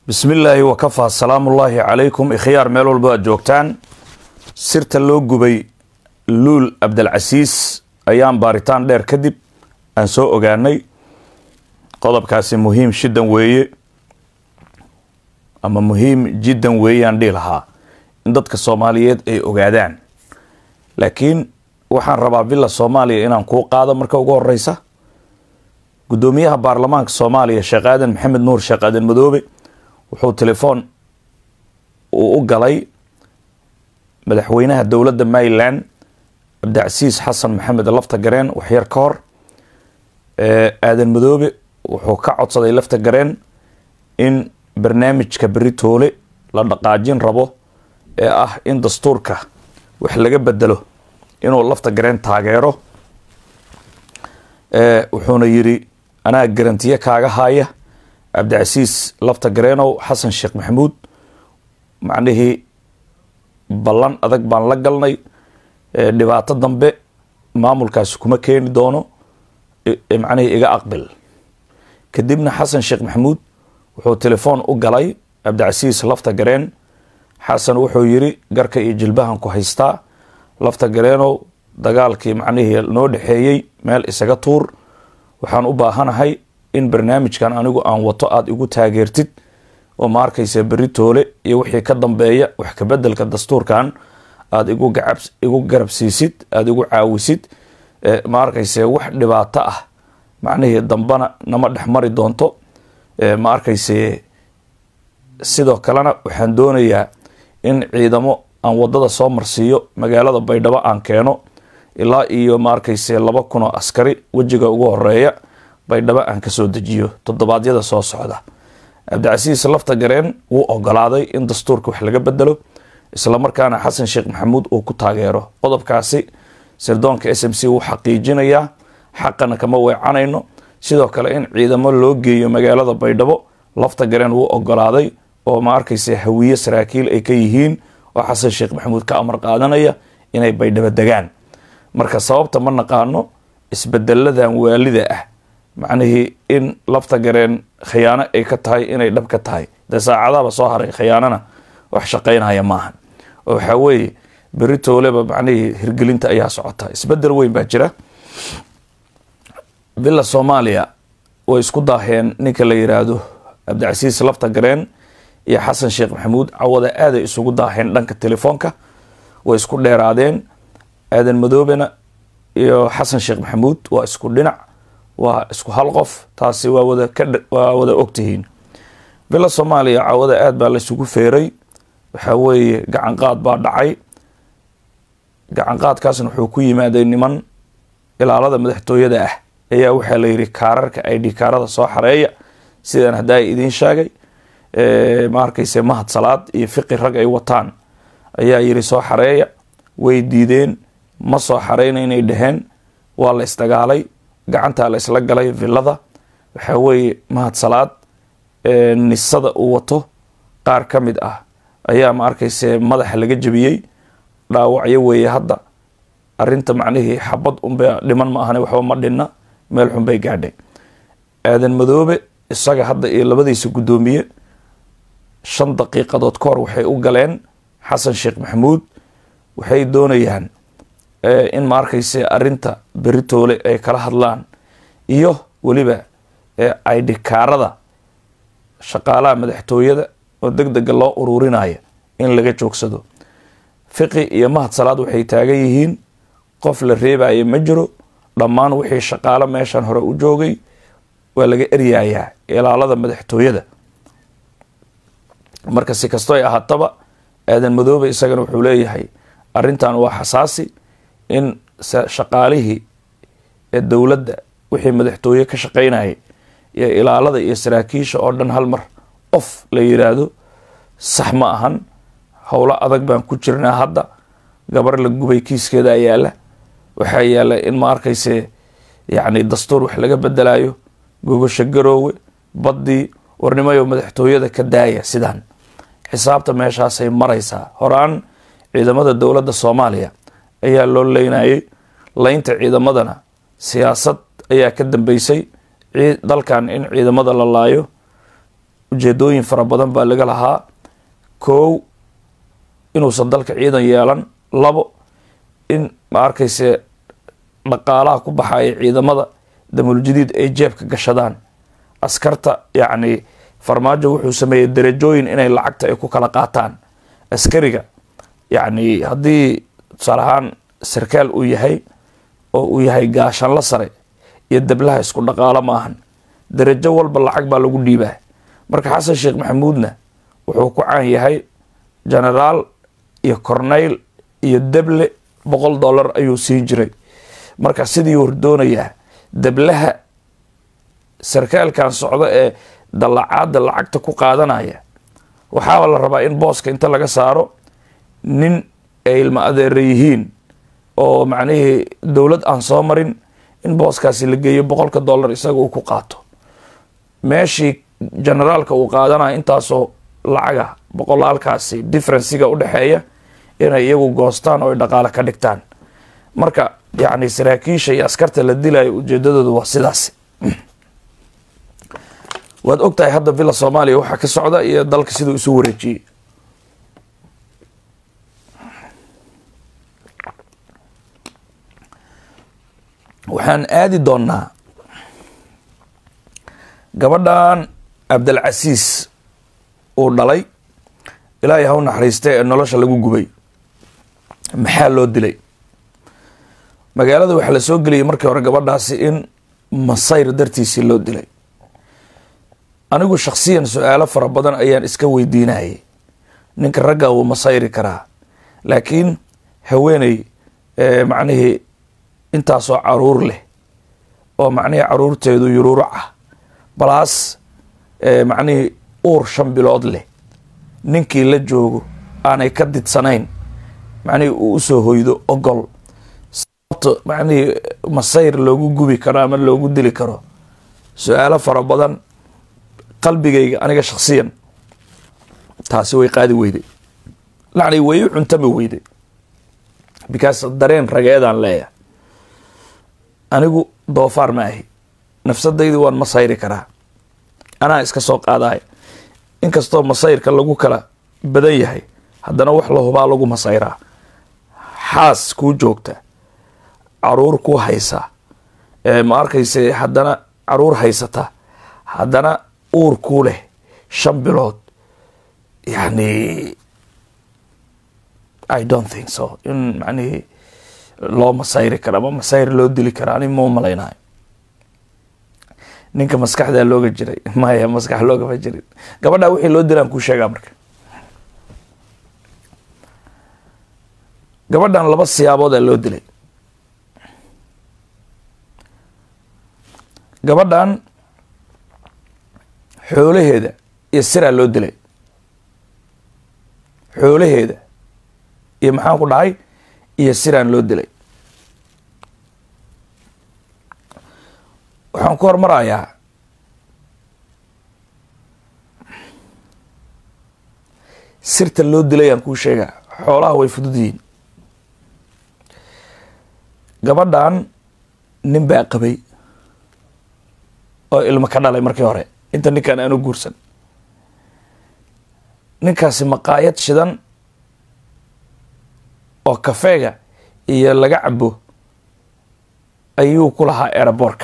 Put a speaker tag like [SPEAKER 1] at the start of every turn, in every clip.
[SPEAKER 1] bismi illaahi wakafaa salaamullaahi calaykum ikhyaar meel walba aad joogtaan sirta loo gubay luul cabdilcasiis ayaan baaritaan dheer kadib aan soo ogaanay qodobkaasi muhiim shidan weeye ama muhiim jiddan weeyaan dhihi lahaa in dadka soomaaliyeed ay ogaadaan laakiin waxaan rabaa villa soomaaliya inaan kuu qaado marka ugu horeysa guddoomiyaha baarlamaanka soomaaliya sheekh aadan maxamed nuur sheekh aadan madoobe wuxuu telefoon uu u galay madaxweynaha dowladda maryland cabdicasiis xasan maxamed lafta gareen waxyar ka hor aadan madoobe wuxuu ka codsaday lafta gareen in barnaamijka beritoole la dhaqaajin rabo ee ah in dastuurka wax laga bedelo inuu lafta gareen taageero wuxuuna yiri anaa garantiye kaaga haya cabdicasiis lafta gareenow xasan sheekh maxamuud macnihii ballan adag baan la galnay dhibaato dambe maamulkaasi kuma keeni doono macnihii iga aqbil kadibna xasan sheekh maxamuud wuxuu telefoon u galay cabdicasiis lafta gareen xasan wuxuu yiri garka iyo jilbahan ku haystaa lafta gareenow dagaalkii macnihii noo dhexeeyey meel isaga tuur waxaan u baahanahay in barnaamijkan anigu aan wato aada igu taageertid oo ma arkaysa beritoole iyo wixii ka dambeeya wax kabedelka dastuurkan aada igu gacab igu garabsiisid aada igu caawisid ma arkayse wax dhibaato ah macnihii dambana nama dhex mari doonto ma arkayse sidoo kalena waxaan doonayaa in ciidamo aan wadada soo marsiiyo magaalada baydhabo aan keeno ilaa iyo ma arkayse laba kun oo askari wejiga ugu horeeya baydhabo aan kasoo dejiyo toddobaadyada soo socda cabdicasiis lafta gareen wuu ogolaaday in dastuurka wax laga bedelo islamarkaana xasan sheekh maxamuud uu ku taageero qodobkaasi sirdoonka s m c wuu xaqiijinayaa xaqana kama weecanayno sidoo kale in ciidamo loo geeyo magaalada baydhabo lafta gareen wuu ogolaaday oo ma arkayse hawiye saraakiil ay ka yihiin oo xasan sheekh maxamuud ka amar qaadanaya inay baydhabo degaan marka sababta ma naqaano isbedeladan waalida ah macnihii in lafta gareen khiyaano ay ka tahay inay dhab ka tahay dee saacadahaba soo haray khiyaanana wax shaqaynaya maahan oo waxaa weeye beritooleba macnihii hirgelinta ayaa socota isbedel weyn baa jira villa soomaaliya way isku daaheen ninka la yiraahdo cabdicasiis lafta gareen iyo xasan sheekh maxamuud cawada aaday isugu daaheen dhanka telefoonka way isku dheeraadeen aadan madoobena iyo xasan sheekh maxamuud waa isku dhinac waa isku hal qof taasi waa wada waa wada ogtihiin villa soomaaliya cawada aad baa laysugu feeray waxaa weeye gacan qaad baa dhacay gacan qaadkaasna wuxuu ku yimaaday niman ilaalada madaxtooyada ah ayaa waxaa la yidhi kaararka id kaarada soo xareeya sidaan haddaa idiin sheegay ma arkayse mahad salaad iyo fiqi rag ay wataan ayaa yidhi soo xareeya way diideen ma soo xareyna inay dhaheen waa la isdagaalay gacantaa la isla galay villada waxaa weeye mahad salaad nisada uu wato qaar ka mid ah ayaa ma arkayse madaxa laga jebiyey dhaawacyo weeye hadda arinta macnihii xabad unba dhiman ma ahane waxba ma dhinna meel xun bay gaadhay aadan madoobe isaga hadda iyo labadiisa guddoomiye shan daqiiqadood ka hor waxay u galeen xasan sheekh maxamuud waxay doonayaan in ma arkayse arinta beritoole ay kala hadlaan iyo weliba aidhikaarada shaqaalaha madaxtooyada oo deg dega loo ururinaya in laga joogsado fiqi iyo mahad salaad waxay taagan yihiin qof la reebaya ma jiro dhammaan wixii shaqaalo meeshan hore u joogay waa laga eryayaa ilaalada madaxtooyada marka si kastoo ay ahaataba aadan madoobe isagana wuxuu leeyahay arrintan waa xasaasi in shaqaalihii ee dowladda wixii madaxtooye ka shaqaynayay iyo ilaalada iyo saraakiisha oo dhan hal mar of la yiraahdo sax ma ahan howlo adag baan ku jirnaa hadda gabar la gubay kiiskeeda yaala waxaa yaala in ma arkayse yacni dastuur wax laga bedelayo gogosha garoowe baddii warnimayo madaxtooyada ka daaya sidaan xisaabta meeshaasay maraysaa horaan ciidamada dowladda soomaaliya ayaa loo leynayay leynta ciidamadana siyaasad ayaa ka dambeysay dalkan in ciidamada la laayo ujeedooyin fara badan baa laga lahaa kow inuusan dalka ciidan yeelan labo in ma arkayse dhaqaalaha ku baxaya ciidamada damuuljadiid ay jeebka gashadaan askarta yacni farmaajo wuxuu sameeyey darajooyin inay lacagta ay ku kala qaataan askariga yacni haddii tusaale ahaan sarkaal uu yahay oo uu yahay gaashanla sare iyo dablaha isku dhaqaalo ma ahan darajo walba lacag baa lagu dhiibaa marka xasan sheekh maxamuudna wuxuu ku caan yahay genaraal iyo corneyl iyo deble boqol dollar ayuu siin jiray marka sidii hordoonayaa dablaha sarkaalkan socdo ee dallacaadda lacagta ku qaadanaya waxaaba la rabaa in booska inta laga saaro nin ay ilma adeera yihiin oo macnihii dowlad aan soo marin in booskaasi la geeyo boqolka dollar isaga uu ku qaato meeshii generaalka uu qaadanaya intaasoo lacaga boqolaalkaasi differenciga u dhexeeya inay iyagu goostaan oo ay dhaqaale ka dhigtaan marka yacni saraakiisha iyo askarta la dilayo ujeedadoodu waa sidaas waad og tahay hadda villa soomaaliya waxaa ka socda iyo dalka siduu isu wareejiyey waxaan aadi doonnaa gabadhan cabdilcasiis uu dhalay ilaahay ha u naxariistay ee nolosha lagu gubay maxaa loo dilay magaalada waxaa la soo geliyay markii hore gabadhaasi in masayr dartiisii loo dilay anigu shakhsiyan su-aalo fara badan ayaan iska weydiinayay ninka ragga wuu masayri karaa laakiin haweeney macnihii intaasoo caruur leh oo macnihii caruurteedu yuruurac ah balaas macnihii uur shan bilood leh ninkii la joogo aanay ka didsanayn macnihii uu usoo hoydo ogol sababta macnihii masayr loogu gubi karo ama loogu dili karo su-aalo fara badan qalbigayga aniga shaksiyan taasi way qaadi weyday lacni way u cuntami weyday because dareen rageedaan leeyahay anigu doofaar ma ahi nafsadaydi waan masayri karaa anaa iska soo qaadaya inkastoo masayrka lagu kala badan yahay haddana wax la hubaa lagu masayraa xaas kuu joogta caruur kuu haysa ma arkayse haddana caruur haysata haddana uur kuu leh shan bilood yani i don't think so in macnihii loo masayri karo ama masayr loo dili karo ani mau malaynayo ninka maskaxdaa looga jiray maya maskax loogama jirin gabadhaa wixii loo dilaan kuu sheegaa marka gabadhan laba siyaaboodaa loo dilay gabadhan xoolaheeda iyo siraa loo dilay xoolaheeda iyo maxaan ku dhahay iyo siraan loo dilay waxaan ku hormarayaa sirta loo dilayaan kuu sheegaa xoolaha way fudud yihiin gabadhan nin baa qabay oo ilmo ka dhalay markii hore inta ninkan aanu guursan ninkaasi maqaayad shidan oo kafeega iyo laga cabo ayuu ku lahaa eeraboorka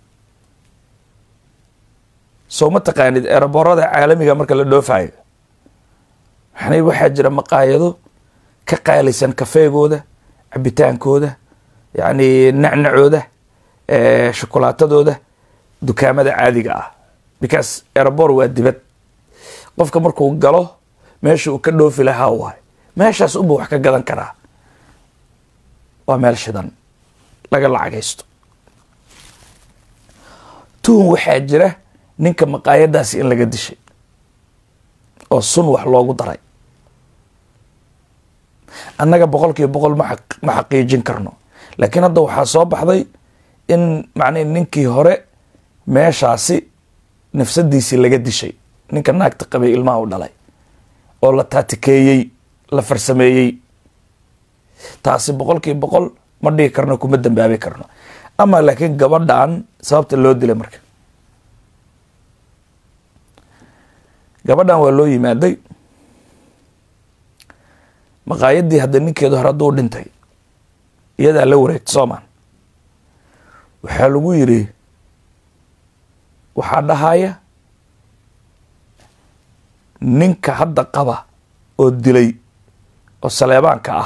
[SPEAKER 1] soo ma taqaanid eeraboorada caalamiga marka la dhoofayo waxna waxaa jira maqaayado ka qaalisan kafeegooda cabitaankooda yacni nacnacooda shokolaatadooda dukaamada caadiga ah because erebor waa dibad qofka markuu galo meesha uu ka dhoofi lahaa waay meeshaas unba wax ka gadan karaa waa meel shidan laga lacagaysto tuhun waxaa jira ninka maqaayadaasi in laga dishay oo sun wax loogu daray annaga boqol kiiba boqol ma ma xaqiijin karno laakiin hadda waxaa soo baxday in macnihi ninkii hore meeshaasi nafsadiisii laga dishay ninka naagta qabay ilmaha u dhalay oo la taatikeeyey la farsameeyey taasi boqol kiiba boqol ma dhigi karno kuma dambaabi karno ama laakiin gabadhan sababta loo dilay marka gabadhan waa loo yimaaday maqaayaddii hadda ninkeedu hore hadduu dhintay iyadaa la wareegta soomaan waxaa lagu yidhi waxaa dhahaya ninka hadda qaba oo dilay oo saleebaanka ah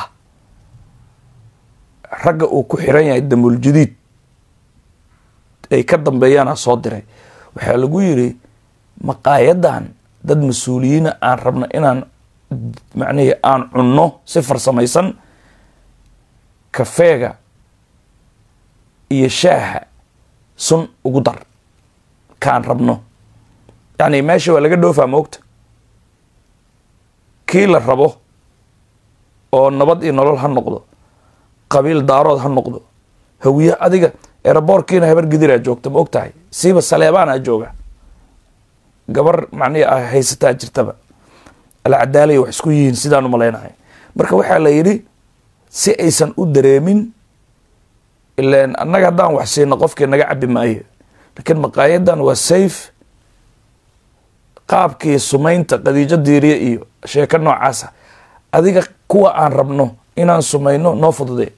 [SPEAKER 1] ragga uu ku xiran yahay damul jadiid ay ka dambeeyaana soo diray waxaa lagu yidhi maqaayadan dad mas-uuliyiina aan rabno inaan macnihii aan cunno si farsamaysan kafeega iyo shaaha sun ugu dar kaan rabno yacni meesha waa laga dhoofaa moogta kii la rabo oo nabad iyo nolol ha noqdo qabiil daarood ha noqdo hawiye adiga eeraboorkiina habar gidiraa joogta ma og tahay siiba saleebaanaa jooga gabar macnihi ah haysataa jirtaba alcadaalaya wax isku yihiin sidaan u malaynahay marka waxaa la yidhi si aysan u dareemin ilan annaga haddaan wax siino qofkii naga cabi maayo laakiin maqaayadan waa safe qaabkii sumaynta qadiijo diiriye iyo sheeko noocaasa adiga kuwa aan rabno inaan sumayno noo fududee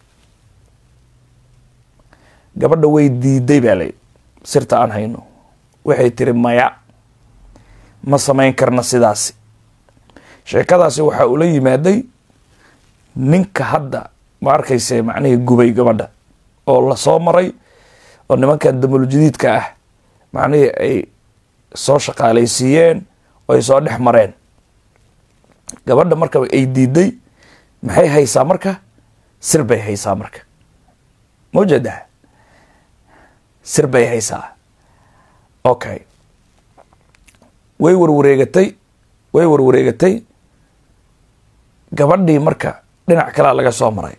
[SPEAKER 1] gabadha way diiday baa layidhi sirta aan hayno waxay tiri maya ma samayn karna sidaasi sheekadaasi waxaa ula yimaaday ninka hadda ma arkayse macnihii gubay gabadha oo lasoo maray oo nimankan damuljadiidka ah macnihii ay soo shaqaalaysiiyeen oo ay soo dhex mareen gabadha marka ay diiday maxay haysaa marka sir bay haysaa marka maujeedaa sir bay haysaa okay way warwareegatay way warwareegatay gabadhii marka dhinac kalea laga soo maray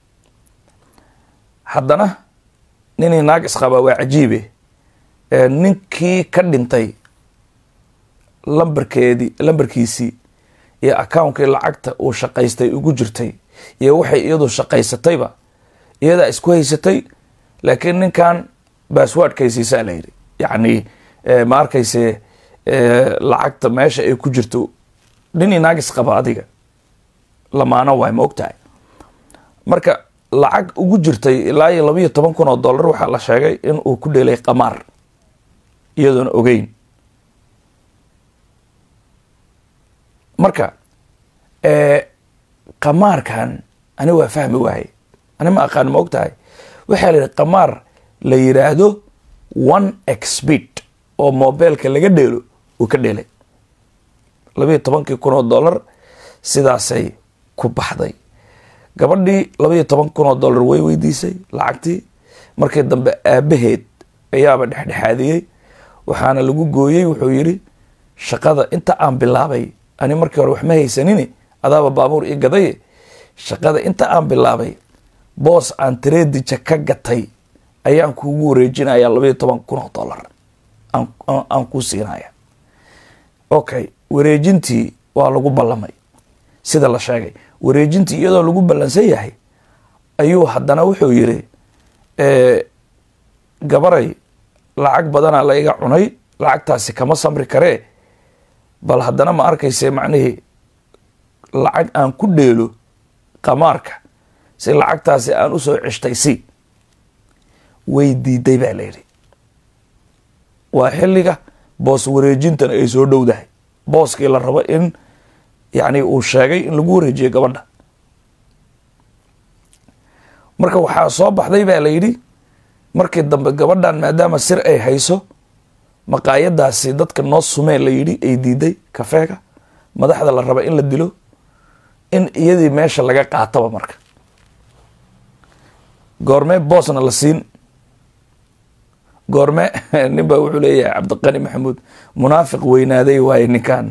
[SPEAKER 1] haddana ninii naag isqabaa waa cajiibe ninkii ka dhintay lambarkeedii lambarkiisii iyo accounkii lacagta uu shaqaystay ugu jirtay iyo waxay iyadu shaqaysatayba iyadaa isku haysatay laakiin ninkan basswordkaysiisaa la yidhi yacni ma arkayse lacagta meesha ay ku jirto ninii naagis qaba adiga lamaano waay ma og tahay marka lacag ugu jirtay ilaa iyo labayo toban kun oo dollar waxaa la sheegay in uu ku dheelay qamaar iyadoona ogeyn marka qamaarkan ani waa fahmi waaye ani ma aqaan ma og tahay waxaa la yidhi qamaar la yidhaahdo one exped oo mobeelka laga dheelo uu ka dheelay labayo tobankii kun oo dollar sidaasay ku baxday gabadhii labaiyo toban kun oo dollar way weydiisay lacagtii markii dambe aabaheed ayaaba dhexdhexaadiyey waxaana lagu gooyey wuxuu yidhi shaqada inta aan bilaabay ani markii hore wax ma haysanini adaaba baabuur ii gadaye shaqada inta aan bilaabay boos aan tareedija ka gatay ayaan kuugu wareejinaya labaiyo toban kun oo dollar aan kuu siinaya okay wareejintii waa lagu ballamay sida la sheegay wareejintii iyadoo lagu ballansan yahay ayuu haddana wuxuu yidhi gabaray lacag badanaa la iga cunay lacagtaasi kama samri karee bal haddana ma arkayse macnihii lacag aan ku dheelo qamaarka si lacagtaasi aan usoo ceshtay si way diiday baa layidhi waa xilliga boos wareejintana ay soo dhowdahay booskii la rabo in yacni uu sheegay in lagu wareejiyo gabadha marka waxaa soo baxday baa la yidhi markii dambe gabadhan maadaama sir ay hayso maqaayadaasi dadka noo sumeen la yidhi ay diiday kafeega madaxda la raba in la dilo in iyadii meesha laga qaataba marka goormee boosna la siin goorme nin baa wuxuu leeyahay cabdiqani maxamuud munaafiq weynaaday waaye ninkan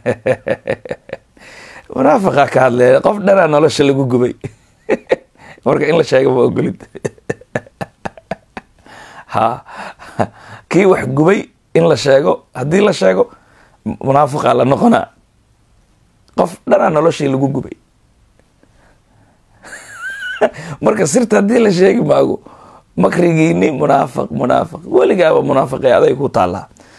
[SPEAKER 1] munaafiqa ka hadlee qof dhanaa nolosha lagu gubay marka in la sheega ma ogolid ha kii wax gubay in la sheego haddii la sheego munaafiqa la noqonaa qof dhanaa noloshii lagu gubay marka sirta haddii la sheegi maago makrigiini munaafiq munaafiq weligaaba munaafiqe aday ku taallaa